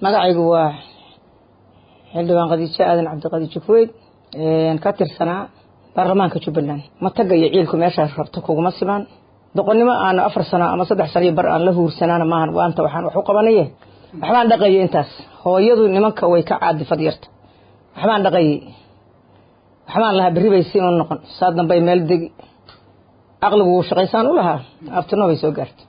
magacaygu waa xildhibaan khadiijo aadan cabdiqadiijo kuweyd ka tirsanaa baarlamaanka jubbaland mataga iyo ciilku meeshaas rabto kuguma simaan doqonnimo aan afar sano ama saddex sano iyo bar aan la huursanaana maahan waanta waxaan wax u qabanaye waxbaan dhaqayay intaas hooyadu nimanka way ka caadifad yarta waxbaan dhaqayay waxbaan lahaa berri bay siin u noqon saa dambay meel degi caqligu wuu shaqaysaan u lahaa aftirno bay soo gaartay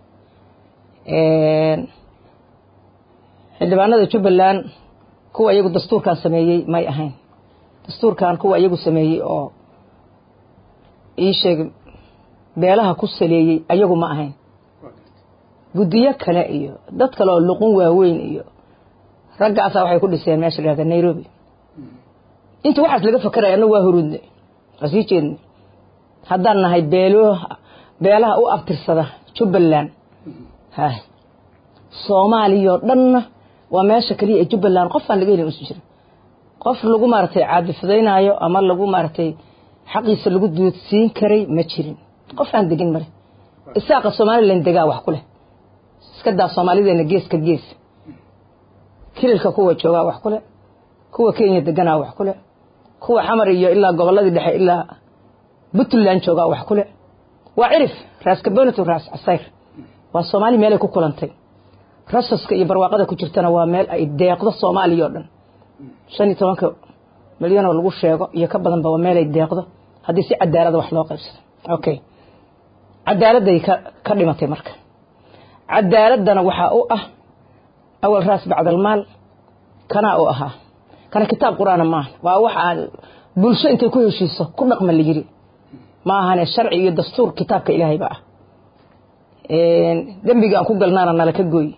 xildhibaanada jubbaland kuwa iyagu dastuurkan sameeyey may ahayn dastuurkan kuwa iyagu sameeyey oo ii sheeg beelaha ku saleeyey ayagu ma ahayn guddiyo kale iyo dad kale oo luqun waaweyn iyo raggaasa waxay ku dhiseen meesha lahahda nairobi inta waxaas laga fakeraya annagu waa huruudne waa sii jeedne haddaan nahay beelo beelaha u abtirsada jubbaland hay soomaaliyao dhanna waa meesha keliya ee jubbaland qof aan laga helin usu jira qof lagu maaragtay caadifadaynaayo ama lagu maaragtay xaqiisa lagu duudsiin karay ma jirin qof aan degin male isaaqa somalilan degaa wax ku leh iska daa soomaalideena geeska gees kililka kuwa joogaa wax ku leh kuwa kenya deganaa wax ku leh kuwa xamar iyo ilaa gobolladii dhexe ilaa puntland joogaa wax ku leh waa cirif raas kabonito raas casayr waa soomaali meelay ku kulantay rasaska iyo barwaaqada ku jirtana waa meel ay deeqdo soomaaliya oo dhan shan iyo tobanka milyan oo lagu sheego iyo ka badanba waa meel ay deeqdo haddii si cadaalada wax loo qaybsado okay cadaaladday ka ka dhimatay marka cadaaladana waxaa u ah awal raas bacdalmaal kanaa u ahaa kana kitaab qur-aana maaha waa waxa bulsho intay ku heshiiso ku dhaqma la yiri ma ahane sharci iyo dastuur kitaabka ilaahayba ah dembiga aan ku galnaana nala ka gooy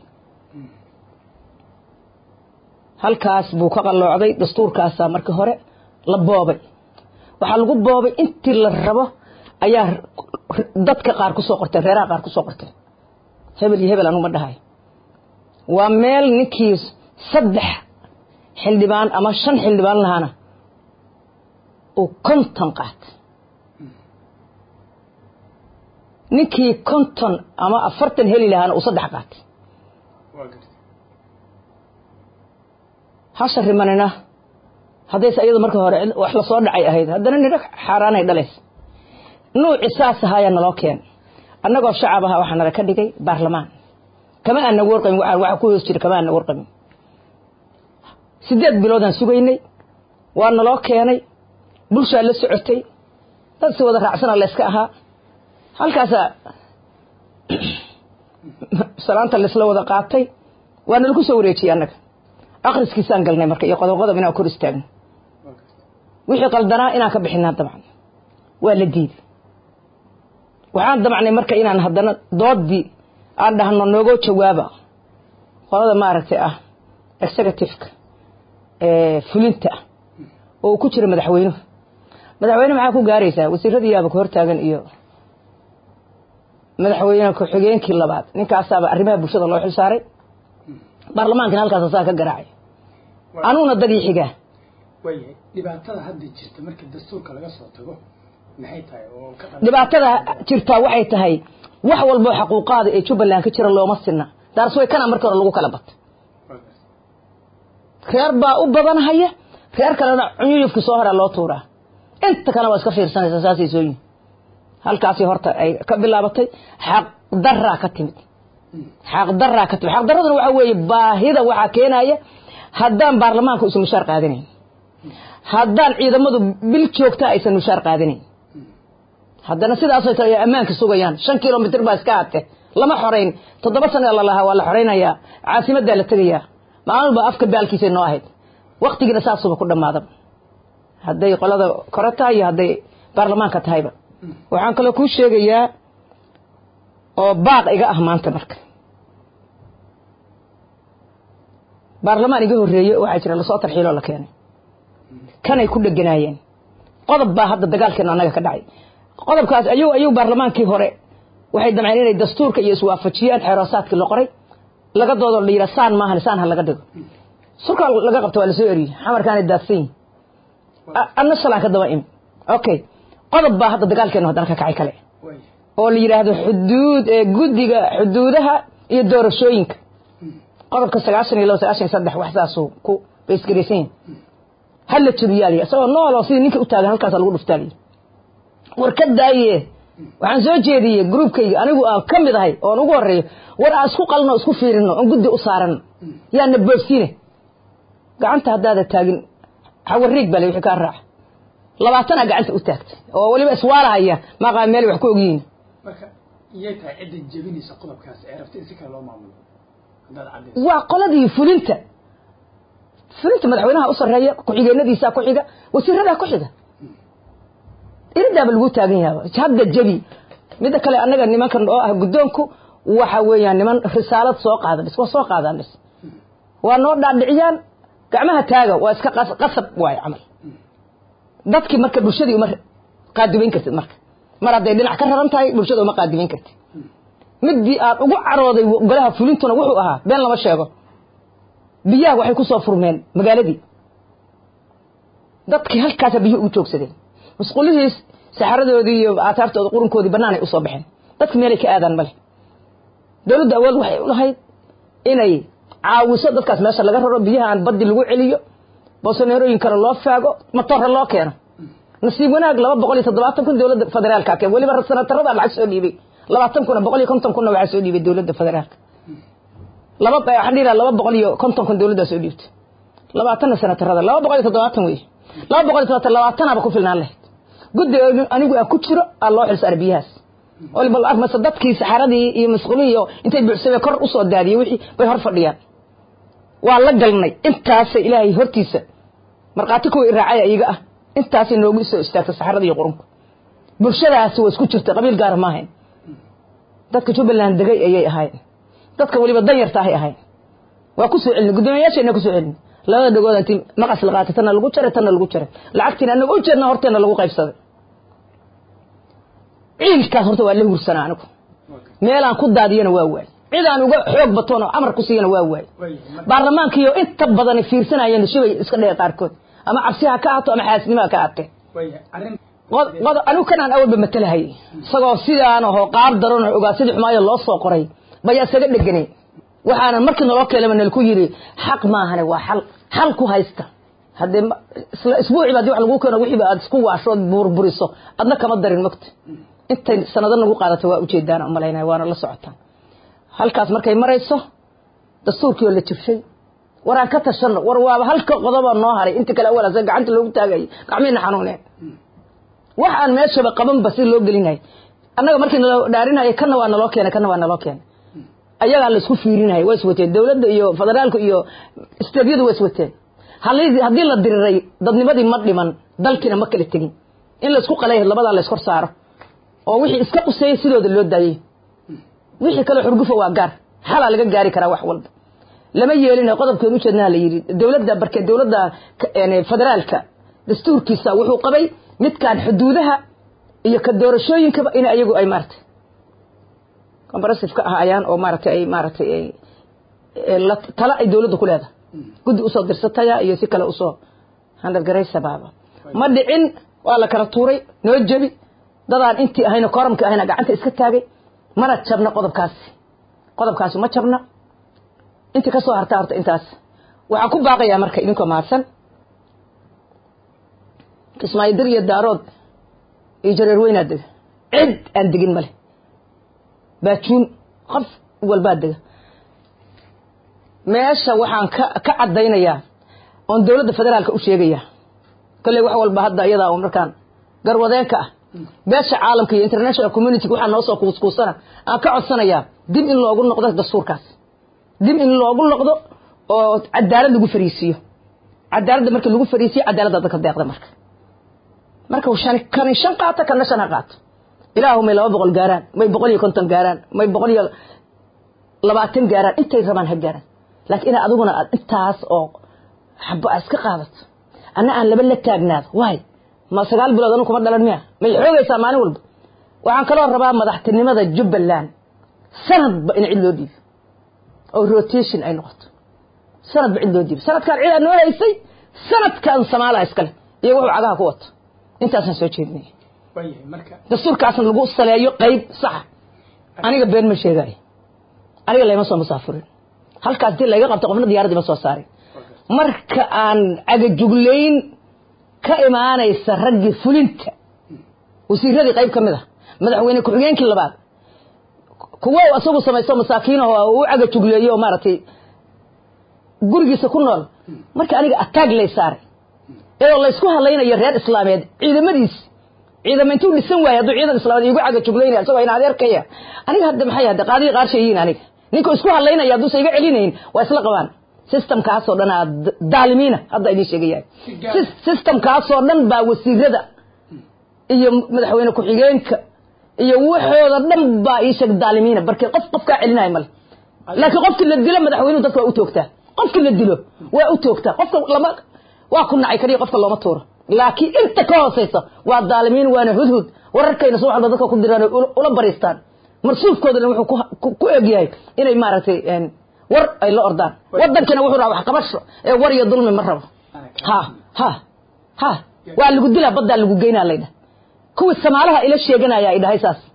halkaas buu ka qalloocday dastuurkaasaa markii hore la boobay waxaa lagu boobay intii la rabo ayaa dadka qaar kusoo qorteen reeraha qaar kusoo qorteen hebel iyo hebel anuma dhahay waa meel ninkii saddex xildhibaan ama shan xildhibaan lahaana uu konton qaatay ninkii konton ama afartan heli lahaana uu saddex qaatay hasha rimanina haddayse iyadu marka hore wax lasoo dhacay ahayd haddana nidho xaaraanay dhalaysa nuuci saas ahaayaa naloo keen annagoo shacab aha waxaa nala ka dhigay baarlamaan kama aan nagu warqamin waxa ku hoos jira kama aan nagu warqamin sideed biloodaan sugaynay waa naloo keenay bulshaa la socotay dad si wada raacsana layska ahaa halkaasaa salaanta laysla wada qaatay waa nalaku soo wareejiyey annaga akhriskiisaan galnay marka iyo qodob qodob inaan kor istaagno wixii qaldanaa inaan ka bixinaa dabcan waa la diiday waxaan damacnay marka inaan haddana doodii aan dhahno noogoo jawaaba qolada maaragtay ah executiveka fulinta ah oo uu ku jira madaxweynuhu madaxweyne maxaa ku gaaraysaa wasiiradii yaaba ku hortaagan iyo madaxweyne ku-xigeenkii labaad ninkaasaaba arrimaha bulshada loo xil saaray baarlamaankina halkaas saa ka garaacay anuguna dad ii xigaa waayahay dhibaatada hadda jirta markii dastuurka laga soo tago maxay tahay oo ka dhibaatada jirtaa waxay tahay wax walboo xaquuqaada ee jubbaland ka jira looma sinna daarsway kana markii hore lagu kala batay reer baa u badanhaya reer kalena cunyuyufki soo horaa loo tuuraa inta kalena waa iska fiirsanaysaa saasay soo yihin halkaasi horta ay ka bilaabatay xaq daraa ka timid xaq daraa ka timid xaq daraduna waxaa weeye baahida waxaa keenaya haddaan baarlamaanka isan mushaar qaadanayn haddaan ciidamadu bil joogta aysan mushaar qaadanayn haddana sidaasoo kale ay ammaanka sugayaan shan kilomitr baa iska aate lama xorayn toddoba sana lalahaa waa la xoraynayaa caasimaddaa la tegayaa maalin ba afka baalkiisa noo ahayd waktigiina saasuba ku dhammaadaba hadday qolada kore tahay iyo hadday baarlamaanka tahayba waxaan kaloo kuu sheegayaa oo baaq iga ah maanta marka baarlamaan iga horreeye waxaa jira lasoo tarxiiloo la keenay kanay ku dheganaayeen qodob baa hadda dagaalkeena annaga ka dhacay qodobkaas ayuu ayuu baarlamaankii hore waxay damceen inay dastuurka iyo iswaafajiyaan xeeroosaadkii la qoray laga doodo la yidhaa saan maahan saan ha laga dhigo surkaa laga qabto waa lasoo eriyey xamarkaanay daadsan yihin anna shalaan ka daba imi okay qodob baa hadda dagaalkeenu haddana ka kacay kale oo la yidhaahdo xuduud guddiga xuduudaha iyo doorashooyinka qodobka sagaashan iyo labo sagaashan iyo saddex wax saasuu ku baysgaraysan yihin ha la jabiyaaliya isagoo nool oo sidii ninka u taagan halkaasa lagu dhuftaaliya war ka daaye waxaan soo jeediyey gruubkayga anigu aan ka mid ahay oon ugu horeeyo war aan isku qalno isku fiirino oon guddi u saarano yaana boobsiine gacanta haddaada taagin xawariig bale wixii kaa raaca labaatanaa gacanta u taagtay oo weliba iswaalahaya maaqaa meel wax ku ogyihiin marka iyay tahay cidda jebinaysa qodobkaas ee rabta in si kale loo maamulo haddaad caddays waa qoladii fulinta fulinta madaxweynaha u sarreeya ku-xigeenadiisaa ku xiga wasiiradaa ku xiga iridaaba lagu taagan yaaba hadda jebi midda kale annaga nimankan oo ah guddoonku waxa weeyaan niman risaalad soo qaada bis waa soo qaadaan bis waa noo dhaadhiciyaan gacmaha taaga waa iska qas- qasab waayo camal dadkii marka bulshadii uma qaadibayn kartid marka mar hadday dhinac ka raran tahay bulshada uma qaadibayn kartid midii aan ugu carooday golaha fulintuna wuxuu ahaa been lama sheego biyaha waxay ku soo furmeen magaaladii dadkii halkaasa biyo ugu joogsadeen musqulihii saxaradoodii iyo aataartooda qurunkoodii banaanay usoo baxeen dadki meelay ka aadaan male dowladda awood waxay u lahayd inay caawiso dadkaas meesha laga raro biyaha aan baddi lagu celiyo boosoneerooyinkana loo faago matorra loo keeno nasiib wanaag laba boqol iyo toddobaatan kun dowladda federaalka keen weliba sanatarada lacag soo dhiibay labaatan kuna boqol iyo konton kunna waxaa soo dhiibay dowladda federaalka laba waxaan dhihi lahaa laba boqol iyo konton kun dowladdaa soo dhiibtay labaatanna sanatarada laba boqol iyo toddobaatan wey laba boqol iyo toddobaatan labaatanaaba ku filnaan lahayd guddi anigu aan ku jiro aa loo xilsaaray biyahaas waliba lacag mase dadkii saxaradii iyo masquulihii iyo intay buuxsameen kor usoo daadiyey wixii bay hor fadhiyaan waa la galnay intaasay ilaahay hortiisa markhaati kuwa iraacaya iyaga ah intaasay noogu soo istaagtay saxarada iyo qurunku bulshadaasi waa isku jirtay qabiil gaara ma ahayn dadka jubbaland degay ayay ahaayeen dadka weliba danyarta ahay ahayn waa ku soo celina guddoomiyayaashayna ku soo celina labada dhagood intii maqas la qaatay tanna lagu jaray tanna lagu jaray lacagtiina anaga u jeedna horteena lagu qaybsaday ciilkaas horta waa la hursanaa anigu meelaan ku daadiyana waa waay cid aan uga xoog batoon oo amar ku siiyana waa waay baarlamaankiiyo inta badan fiirsanayeen shibay iska dhee qaarkood ama cabsi ha ka ahaato ama xaasnimo ha ka ahaatee anigu kanaan awalba matalahay isagoo sidaan ahoo qaar daran oo ogaa sidii xumaayo loo soo qoray bayaa isaga dheganay waxaana markii naloo keenaba nalku yidhi xaq maahane waa xal xal ku haysta haddee isla isbuuciba hadii wax lagu keeno wixiiba aad isku waashood burburiso adna kama darin mogta intay sanado nagu qaadata waa ujeedaan umalaynaya waana la socotaan halkaas markay marayso dastuurkii oo la jibshay war aan ka tashano war waaba halka qodoba noo haray inta kale awal asa gacanta loogu taagayay gacmiina xanuuneen wax aan meeshaba qabanba si loo gelinay annaga markii naloo dhaarinaya kana waa naloo keenay kana waa naloo keenay ayagaa la isku fiirinaya waa iswateen dowladda iyo federaalku iyo steedyadu waa iswateen haddii la diriray dadnimadii ma dhiman dalkiina ma kala tegin in laisku qalay labadaa la iskor saaro oo wixii iska quseeyey sidooda loo daayey wixii kale xurgufa waa gaar xalaa laga gaari karaa wax walba lama yeelina qodobkeen ujeednaha la yidhi dowladda barke dowladda federaalka dastuurkiisa wuxuu qabay midkaan xuduudaha iyo ka doorashooyinkaba in ayagu ay maaratay combarasive ka ah ayaan oo maaratay ay maaratay tala ay dowladda ku leedahay guddi usoo dirsataya iyo si kale usoo handalgaraysa baaba ma dhicin waa la kala tuuray noo jebi dadaan intii ahayna kooramka ahayna gacanta iska taagay mana jabna qodobkaasi qodobkaasi ma jabna intii ka soo harta harta intaas waxaan ku baaqayaa marka idinkoo mahadsan kismaayo dir iyo daarood iyo jareer weynaa dega cid aan degin male baajuun qof walbaa dega meesha waxaan ka ka caddaynayaa oon dowladda federaalka u sheegayaa kolley wax walba hadda iyadaa un markaan garwadeenka ah beesha caalamka iyo international community waxaa noo soo kuuskuusana aan ka codsanayaa dib in loogu noqdo dastuurkaas dib in loogu noqdo oo cadaalad lagu fariisiiyo cadaaladda markii lagu fariisiyo cadaaladda dadka deeqda marka marka shan kani shan qaato kana shan ha qaato ilaahu may laba boqol gaaraan may boqol iyo konton gaaraan may boqol iyo labaatan gaaraan intay rabaan ha gaaraan laakiin ina adiguna aad intaas oo xabo a iska qaadato anna aan laba la taagnaado waay ma sagaal bilood anu kuma dhalan miya may xoogaysaa maalin walba waxaan kaloo rabaa madaxtinimada jubbaland sanadba in cid loo dhiibo oo rotation ay noqoto sanadba cid loo dhiibo sanadkaan cid aa noo haysay sanadkan samaalaha iskale iyo wuxuu cagaha ku wato intaasaan soo jeedinaya dastuurkaasna lagu saleeyo qayb saxa aniga been ma sheegayo aniga layma soo musaafurin halkaas intii layga qabta qofna diyaaraddii ma soo saaray marka aan cagajuglayn ka imaanaysa raggii fulinta wasiiradii qayb ka mid a madaxweyne ku-xigeenkii labaad kuwo isagu samaysto masaakiinaho u cagajugleeyo oo maaragtay gurigiisa ku nool marka aniga ataag lay saaray iyadoo laysku hadlaynayo reer islaameed ciidamadiisi ciidama intuu dhisan waaye hadduu ciidan islaameed iigu cagajuglaynaya isagoo in adeerkaya aniga hadda maxay hadda qaadii qaarshayiin aniga ninka isku hadlaynaya hadduusan iga celinayn waa isla qabaan systemkaasoo dhan aa daalimiina hadda idiin sheegayahay systemkaasoo dhan baa wasiirada iyo madaxweyne ku-xigeenka iyo waxooda dhan baa ii sheeg daalimiina barke qof qof kaa celinaya male laakiin qofkii la dilo madaxweynuhu dadka waa u toogtaa qofkii la dilo waa u toogtaa qofka lama waa ku nacay kaliya qofka looma tuuro laakiin inta ka hooseysa waa daalimiin waana hudhud wararkayna subax walba dadka ku diraan ula bariistaan marsuufkoodana wuxuu ku egyahay inay maaragtay war ay la ordaan wadankana wuxuu rabaa waxqabasho ee war iyo dulmi ma rabo ha ha ha waa lagu dilaa baddaa lagu geynaa laydhah kuwii samaalaha ila sheeganaya ay dhahay saas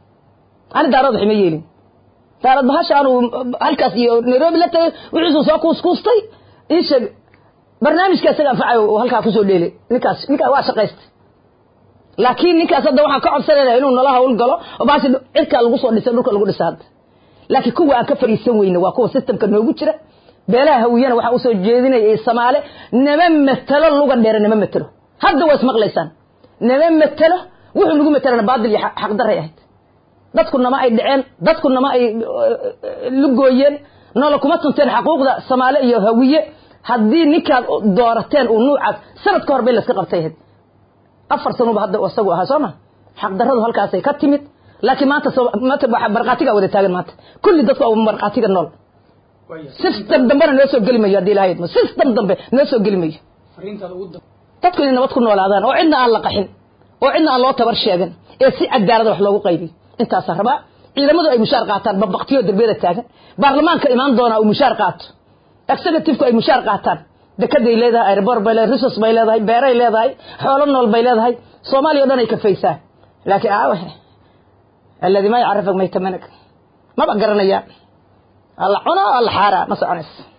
ani daarad waxima yeelin daarad bahasha anuu halkaas iyo nairobi la tagay wixiisuu soo kuuskuustay ii sheeg barnaamijka isaga anfacay oo halkaa kusoo dheelay ninkaas ninkaas waa shaqaystay laakiin ninkaas hadda waxaan ka codsanayna inuu nala hawl galo oo baasi cirkaa lagu soo dhisay dhulka lagu dhisa hadda laakiin kuwa aan ka fariisan weyne waa kuwa systemka noogu jira beelaha hawiyana waxaa usoo jeedinaya iyo samaale nama matelo luga dheere nama matelo hadda waa ismaqlaysaan nama matelo wuxuu nagu matelana baadil iyo xaqdaray ahayd dadku nama ay dhaceen dadku nama ay lugooyeen noola kuma tunteen xaquuqda samaale iyo hawiye haddii ninkaad doorateen uu nuucaas sanad ka hor bay layska qabtay ahayd afar sanuba hadda isagu ahaa soo ma xaqdarradu halkaasay ka timid laakiin maanta maanta markhaatigaa wada taagan maanta kulli dadku waa markhaatiga nool system dambena noo soo geli mayo haddii ilahay idmo system dambe noo soo geli mayo dadku inay nabad ku noolaadaan oo cidna aan la qaxin oo cidna aan loo tabar sheegan ee si cadaalada wax loogu qaybiyo intaasaa rabaa ciidamadu ay mushaar qaataan babaqtiyo darbiyada taagan baarlamaanka imaan doonaa uu mushaar qaato executivku ay mushaar qaataan dekeday leedahay airport bay leedahay resource bay leedahay beeray leedahay xoolo nool bay leedahay soomaaliya o dhan ay kafaysaa laakiin aawe alladii ma yacarafak maytamanag maba garanayaan alla cuno alla xaaraa ma soconayso